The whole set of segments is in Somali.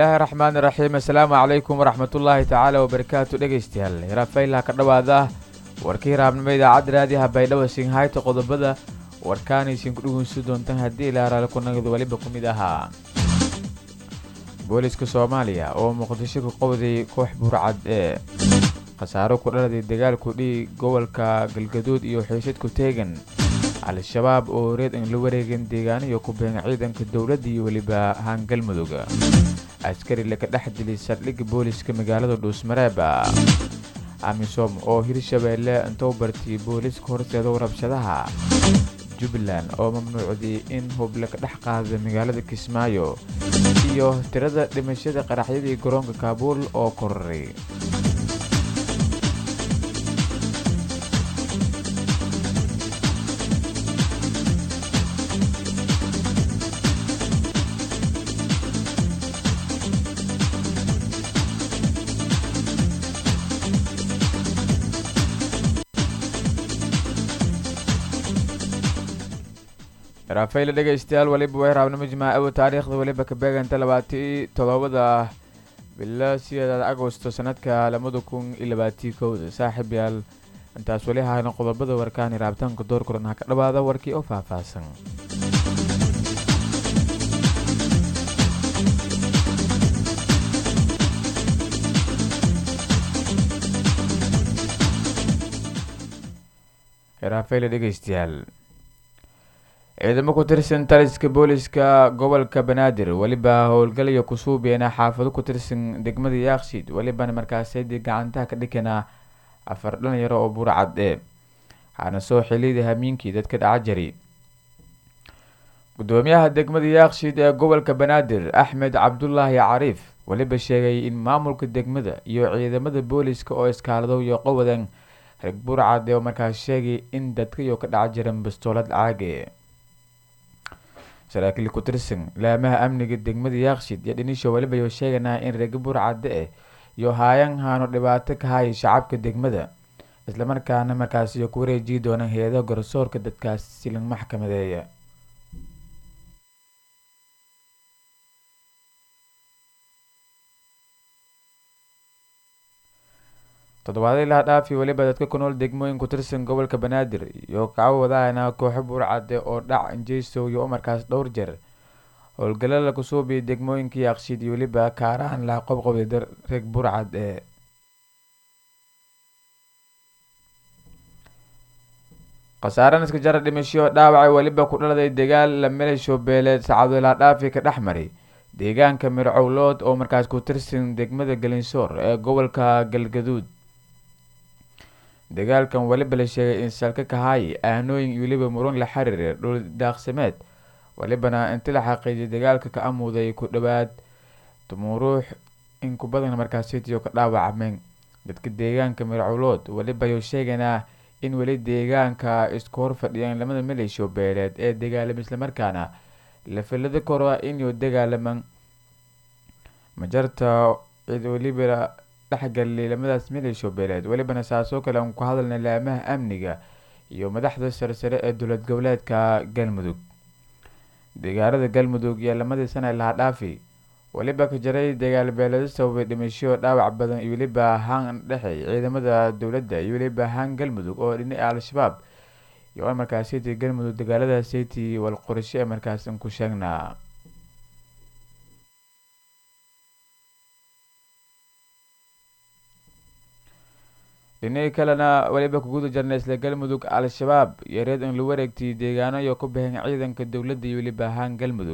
bismillaahi raxmaani raxiim assalaamu calaykum waraxmatullaahi tacaala wabarakaatu dhegaystayaal hiraafaylaha ka dhowaada warkii raabnimo idaacadda raadiyaha baydhabo singhayta qodobada warkaanaysin ku dhegeysan doontaan haddii ilaaraale kunagadu weliba ku mid ahaa booliska soomaaliya oo muqdisho ka qowday koox burcad ee khasaaro ku dhaladay dagaalku dhii gobolka galgaduud iyo xiisad ku teegan al-shabaab oo reed in la wareegeen deegaaniyo ku been ciidanka dowladda iyo weliba haangalmudug askari laga dhex dilay saldhigga booliska magaalada dhuusmareeba amisom oo hirshabeelle intou bartiyay booliska horteeda rabshadaha jubbaland oo mamnuucday in hub laga dhex qaada magaalada kismaayo iyo tirada dhimashada qaraxyadii garoonka kaabuul oo koraray raafayla dhegaystayaal weliba way raabnimo jimaacawa taariikhda weliba ka beeganta labaatii toddobada bilo sideedaad agosto sanadka labada kun iyo labaatii kowda saaxiib yaal intaas weli hayno qodobada warkaani raabitaanka door kulan ha ka dhawaada warkii oo faahfaahsan raafayla dhegaystayaal ciidamo ku tirsan taliska booliska gobolka banaadir weliba howlgalaya kusuubeena xaafado ku tirsan degmada yaaqshiid welibana markaasadi gacantaha ka dhikanaa afar dhalinyaro oo burcad ee waxaana soo xiliyday hamiinkii dadka dhaca jari gudoomiyaha degmada yaaqshiid ee gobolka banaadir axmed cabdulaahi cariif weliba sheegay in maamulka degmada iyo ciidamada booliska oo iskaalado iyo qowadan reg burcad ee markaas sheegay in dadkayo ka dhaca jiran bastoolad caage saraakiil ku tirsan laamaha amniga degmada yaaqshid iyo dhinisho weliba yo sheeganaa in reega burcadde eh iyo haayan haano dhibaato ka haya shacabka degmada islamarkaana markaas iyo ku wareejiyi doona hay-adaha garsoorka dadkaas silan maxkamadeeya toddobaadii laha dhaafi weliba dadka ku nool degmooyin ku tirsan gobolka banaadir iyo kaca wadaana kooxo burcade oo dhac injeysow iyo umarkaas dhowr jeer howlgalla la kusuubiyay degmooyinka yaaqshiid iyo weliba kaaraan laha qobqobday reeg burcad ee khasaaran iska jara dhimasho dhaawacay weliba ku dhaladay dagaal la milasho beeleed saacado laha dhaafi ka dhex maray deegaanka mircowlood oo markaas ku tirsan degmada galinsoor ee gobolka galgaduud dagaalkan weliba la sheegay in salka kahaay aanooyin iyo weliba muran la xiriira dhul daaqsameed welibana inta la xaqiijiyay dagaalka ka amuuday ku dhowaad tumuruux in ku badan markaasitiyo ka dhaawacmeen dadka deegaanka mircowlood weliba yo sheeganaa in weli deegaanka isku hor fadhiyaan lamada maleeshiyo beeleed ee dagaalama islamarkaana la filada kora inuu dagaalaman majarta cid weliba dhexgalay lamadaas maleeshiyo beeleed welibana saasoo kale aan ku hadalnay laamaha amniga iyo madaxda sarsare ee dowlad goboleedka galmudug deegaarada galmudug iyo lamadii sana laha dhaafi weliba ka jaray dagaal beeleedo sababay dhimasho dhaawac badan iyo weliba haan dhexey ciidamada dowladda iyo weliba haan galmudug oo dhinaca al-shabaab iyo markaasiti galmudug dagaaladaasiti wal qorsho ee markaasan ku sheegnaa dhinihii kalena weliba kuguda jarnay isla galmudug al-shabaab iyo reed in la wareegtay deegaano iyo ku baxeen ciidanka dowladda iyo weliba ahaan galmudug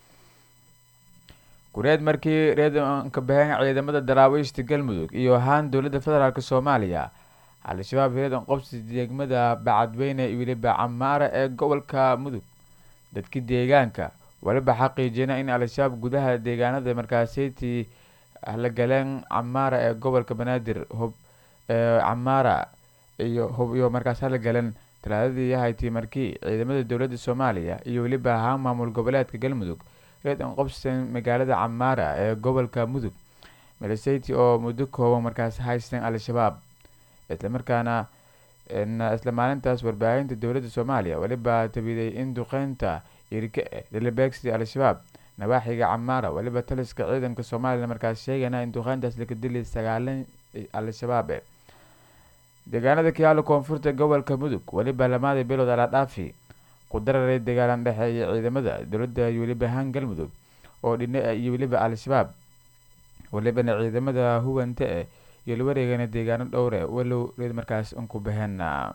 kureed markii reed ka baxeen ciidamada daraawiishta galmudug iyo ahaan dowladda federaalk soomaaliya al-shabaab reedan qobsi degmada bacadweyne iyo weliba camaara ee gobolka mudug dadka deegaanka weliba xaqiijina in al-shabaab gudaha deegaanada markaasiti la galeen camaara ee gobolka banaadir hub camaara iyo hub iyo markaas hala galeen talaadadii yahaytii markii ciidamada dowladda soomaaliya iyo weliba ahaan maamul goboleedka galmudug reedan qobsan magaalada camaara ee gobolka mudug miliseti oo muddo kooban markaas haysteen al-shabaab islamarkaana isla maalintaas warbaahinta dowladda soomaaliya weliba tabiday in duqeynta irka eh lalabeegsiday al-shabaab nawaaxiga camaara weliba taliska ciidanka somalilan markaas sheegana in duqeyntaas laga dilay sagaalan al-shabaab e deegaanada kiyaalo koonfurta gobolka mudug weliba lamaadii bilood aladhaafi ku dararay dagaalan dhexeeya ciidamada dowladda iyo weliba haan galmudug oo dhina iyo weliba al-shabaab welibana ciidamada huwanta eh iyo la wareegana deegaano dhowre walow reed markaas unku baheen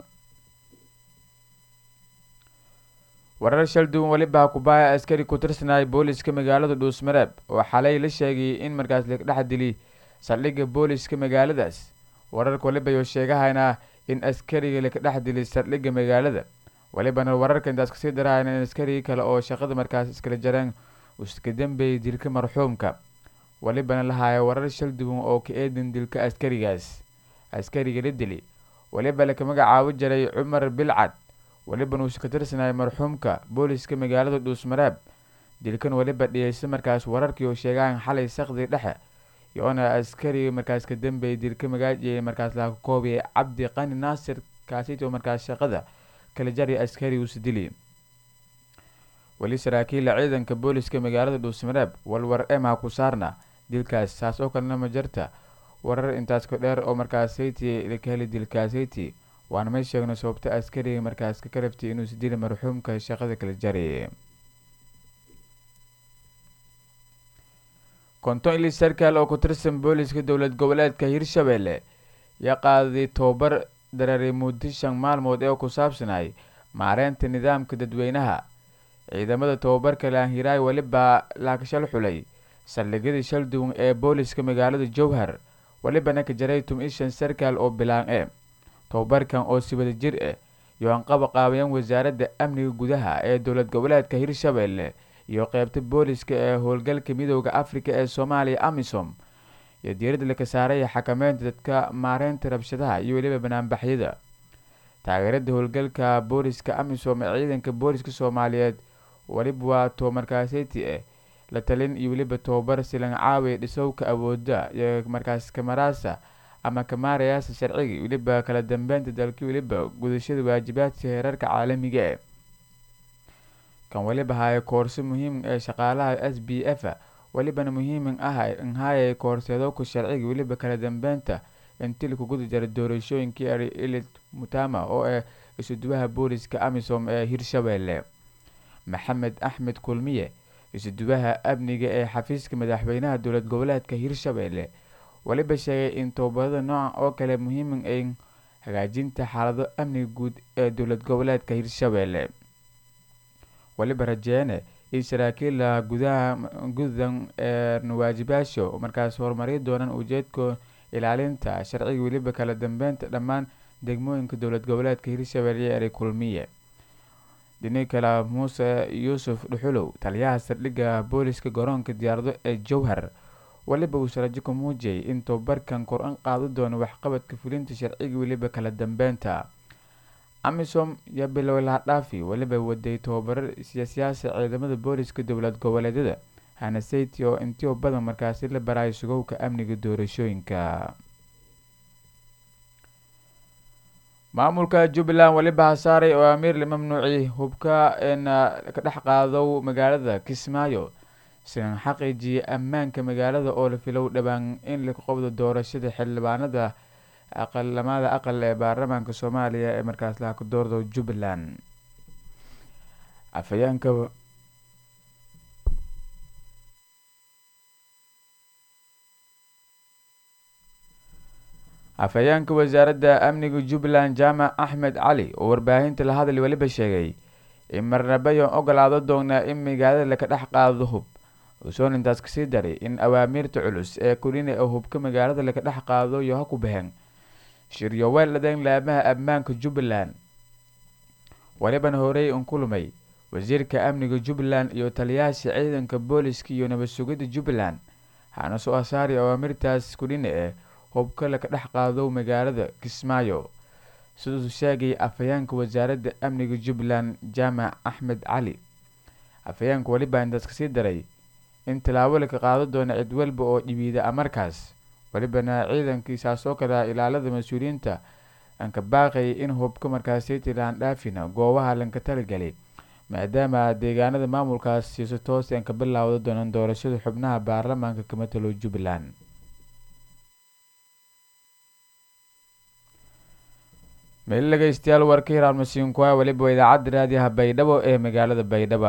warar shal duwan weliba kubaaya askari ku tirsanaya booliska magaalada dhuusmareeb oo xalay la sheegay in markaas la dhex dili saldhigga booliska magaaladaas wararka waliba yo sheegahayna in askariga laka dhex dilay saldhigga magaalada walibana wararka intaas kasii darahayna in askarigi kale oo shaqada markaas iskala jareen uska dambeeyay dilka marxuumka walibana lahaayo warar shal duwan oo ka eedan dilka askarigaas askariga la dili waliba laka magacaabo jiray cumar bilcad welibana uusa ka tirsanaya marxuumka booliska magaalada dhuusmareeb dilkan weliba dhiyeysa markaas wararkii oo sheegaan xalay sakdi dhexe iyoona askariga markaas ka dambeeyay dilka magaajiya markaas laga koobiyay cabdi qani naasir kaasito markaas shaqada kala jari askari uusa dili weli saraakiila ciidanka booliska magaalada dhuusmareeb walwar ema ku saarna dilkaas saas oo kalena ma jirta warar intaas ka dheer oo markaas sayti laka heli dilkaasayti waana may sheegno sababta askariga markaas ka karabtay inuusa dili marxuumka shaqada kala jaray konton ili sarkaal oo ku tirsan booliska dowlad goboleedka hirshabelle yaa qaaday tobabar dareeray muddo shan maalmood ee ku saabsanay maareynta nidaamka dadweynaha ciidamada tobabarka laanhiraay weliba laakashal xulay saldhigyada shal duwan ee booliska magaalada jowhar welibana ka jaray tum-i shan sarkaal oo bilaan e tobabarkan oo si wada jir ah iyo anqaba qaabayeen wasaaradda amniga gudaha ee dowlad goboleedka hirshabelle iyo qeybta booliska ee howlgalka midooda africa ee soomaaliya amisom iyo diiradda laka saaraya xakameynta dadka maareynta rabshadaha iyo weliba banaanbaxyada taageerada howlgalka booliska amisom ee ciidanka booliska soomaaliyeed weliba waa too markaaseti ah la talin iyo weliba tobabar silan caawi dhisowka awooda iyo markaas kamaraasa ama kamaarayaasa sharciga weliba kala dambeynta dalka weliba gudashada waajibaadka heerarka caalamiga e kan weliba haya koorso muhiim ee shaqaalaha s b f welibana muhiimin ah nhaya koorseedowka sharciga weliba kala dambeynta intii laku guda jara doorashooyinkii ari ilid mutama oo ah isuduwaha booliska amisom ee hirshabelle maxamed axmed kulmiye isuduwaha amniga ee xafiiska madaxweynaha dowlad goboleedka hirshabelle weliba sheegay in tobabarada nooca oo kale muhiimin ay hagaajinta xaalado amniga guud ee dowlad goboleedka hirshabelle weliba rajeene in saraakiila gudaha gudan ee nawaajibaasho markaas horumari doonaan ujeedka ilaalinta sharciga weliba kala dambeynta dhammaan degmooyinka dowlad goboleedka hirshabelle ee kulmiye dhini kale muuse yuusuf dhuxulow taliyaha saldhigga booliska garoonka diyaarado ee jowhar weliba uu sarajo ku muujiyay in tobabarkan kor-an qaado doono waxqabadka fulinta sharciga weliba kala dambeynta amisom iyo bilow lahadhaafi weliba waday tobabarar siyaasiyaasa ciidamada booliska dowlad goboleedyada hanaseti oo intii badan markaasi la barayo sugowka amniga doorashooyinka maamulka jubbaland weliba hasaaray oo amiir la mamnuuciyay hubka eena ka dhex qaado magaalada kismaayo sidan xaqiijiyay ammaanka magaalada oo la filow dhowaan in laku qabdo doorashada xildhibaanada aqalamada aqal ee baarlamaanka soomaaliya ee markaas laha ku doordo jubbaland afhayeenka afhayeenka wasaaradda amniga jubbaland jaamac axmed cali oo warbaahinta la hadlay weliba sheegay in marnabayon ogolaado doonaa in magaalada laka dhex qaado hub uusoon intaas kasii daray in awaamiirta culus ee kulina ee hubka magaalada laka dhex qaado iyo ha ku baheen shiryoweel dhadan laamaha ammaanka jubbaland welibana horey un kulmay wasiirka amniga jubbaland iyo taliyaasha ciidanka booliska iyo nabad sugidda jubbaland hana soo asaari awaamirtaas kulina eh hubka laka dhex qaado magaalada kismaayo siduu sheegay afhayeenka wasaaradda amniga jubbaland jaamac axmed cali afhayeenka weliba intaas kasii daray in tallaabo laka qaado doono cid walba oo dhibiida amarkaas welibana ciidankiisaas oo kale ilaalada mas-uuliyiinta aan ka baaqayay in hubka markaasiti laan dhaafina goobaha lanka talagelay maadaama deegaanada maamulkaas siiso toos aan ka bilaawda doonaan doorashada xubnaha baarlamaanka ka matalo jubbaland meel dhegeystayaal warka hiraan masiinkuwa weliba idaacadda raadiyaha baydhabo ee magaalada baydhaba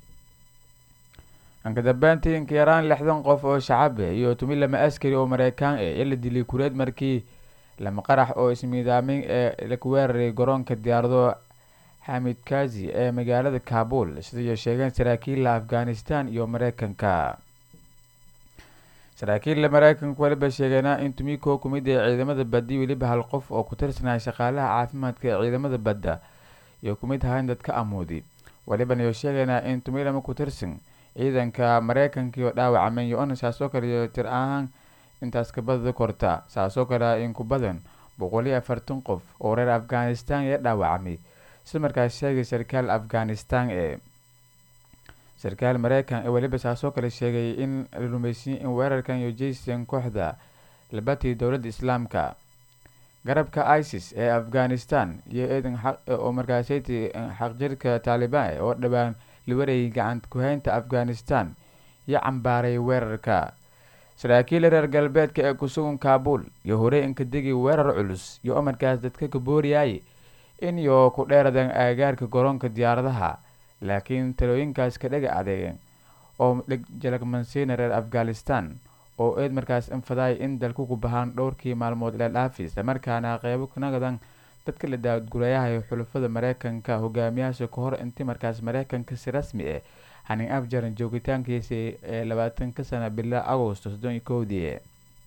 anka dambeyntii inka yaraan lixdan qof oo shacabe iyo tumi lama askari oo mareykaan e ee la dilay kureed markii lama qarax oo ismiidaamin ee laku weeraray garoonka diyaarado xamid kazi ee magaalada kabul siday sheegeen saraakiilla afghanistan iyo mareykanka saraakiilla mareykanka weliba sheegeena in tumiko kumid ee ciidamada baddi weliba hal qof oo ku tirsanaya shaqaalaha caafimaadka ee ciidamada badda iyo kumid ahayn dadka amuudi weliban iyo sheegeynaa in tumi lama ku tirsan ciidanka mareykanka iyo dhaawacmay yo-on saasoo kale iyo tir ahaan intaas kabadada korta saasoo kale in ku badan boqol iyo afartan qof oo reer afghanistan ee dhaawacmay si markaas sheegay sarkaal afghanistan ee sarkaal mareykan ee weliba saasoo kale sheegay in la rumeysiyey in weerarkan iyo jaysan kooxda labatii dowladda islaamka garabka isis ee afghanistan iyo eedan oo markaasaytii xaqjirka taalibaan oo dhowaan la warayay gacant ku-haynta afghanistan iyo cambaaray weerarka saraakiil reer galbeedka ee kusugan kabul iyo horey inka degi weerar culus iyo markaas dadka ka booriyay in iyo ku dheeradan aagaarka garoonka diyaaradaha laakiin talooyinkaas ka dhega adeegeen oo jalagmansiina reer afghanistan oo eed markaas infaday in dalku ku bahaan dhowrkii maalmood ila dhaafi islamarkaana qeybo nagadan dadka la daadgurayaha xulafada mareykanka hogaamiyaasha ka hor intii markaas mareykanka si rasmi ah hanin afjaran joogitaankiisa ee labaatanka sana bila agosto soddon iyo kowdii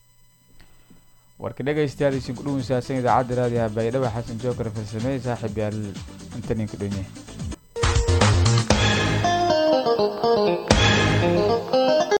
warka dhegeystayaal isin ku dhuwinsaasan idaacadda raadiyaha baydhabo xasan jookar farsamey saaxiib yaal inta ninka dhonye